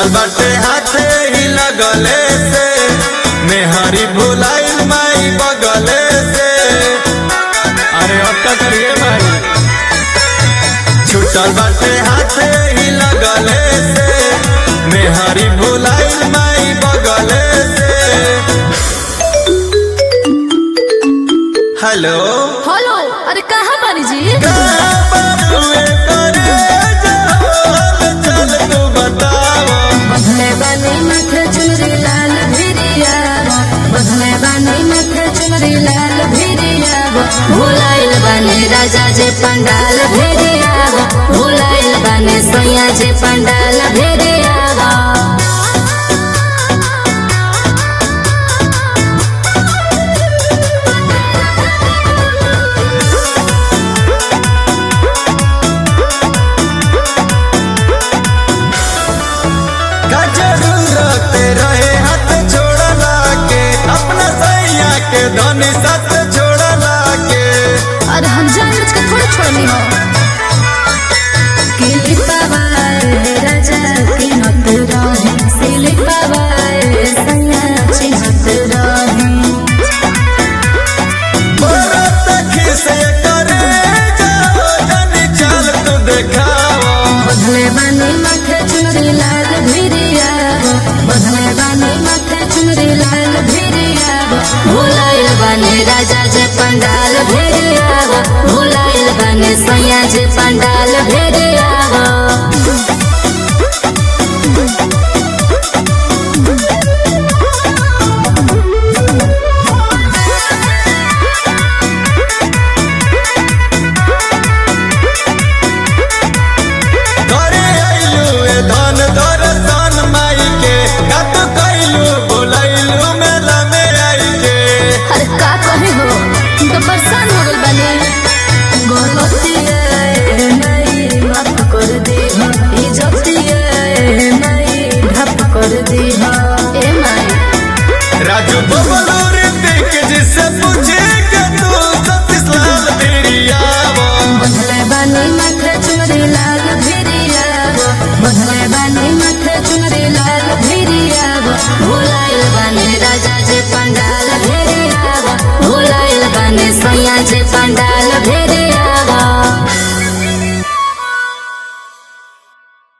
छूटल बाटे हाथे ही लगले से मेहरी भुलाइल माई बगले से अरे अब का करिए भाई छूटल बाटे हाथे ही लगले से मेहरी भुलाइल माई बगले से हेलो हेलो अरे कहाँ बानी जी कहाँ पर हुए करे जहान चल तू बताओ बधने बानी माथे चुनरी लाल भिरिया बधने बानी माथे चुनरी लाल भिरिया भुलाइल बानी राजा जे पंडाल भेरिया भुलाइल बानी सैया जे पंडाल भेरिया का जरूरत रहे हाथ छोड़ला के अपना सैया के धनी साथ छोड़ला के अरे हम जान बुझ के थोड़ी छोड़नी हो किली पवाए राजा की मत रहे सिली पवाए सैया चिन्हत रहे बरत खिसे करे जाओ जनी चाल तू देखाओ बधले बानी माथे चुनरी लाल भिरिया बधले बानी माथे चुनरी लाल भिरिया भुलाइल बानी राजा जे पंडाल भेरिया भुलाइल बानी सैया जे पंडाल भेरिया करे आइलू ए धन दर्शन माई के कत कैलू बोलैलू मेला में आई के अरे का कहे हो तुम तो परेशान हो गल बने गोलतिया नहीं माफ कर दे इज्जतिया नहीं ढप कर दे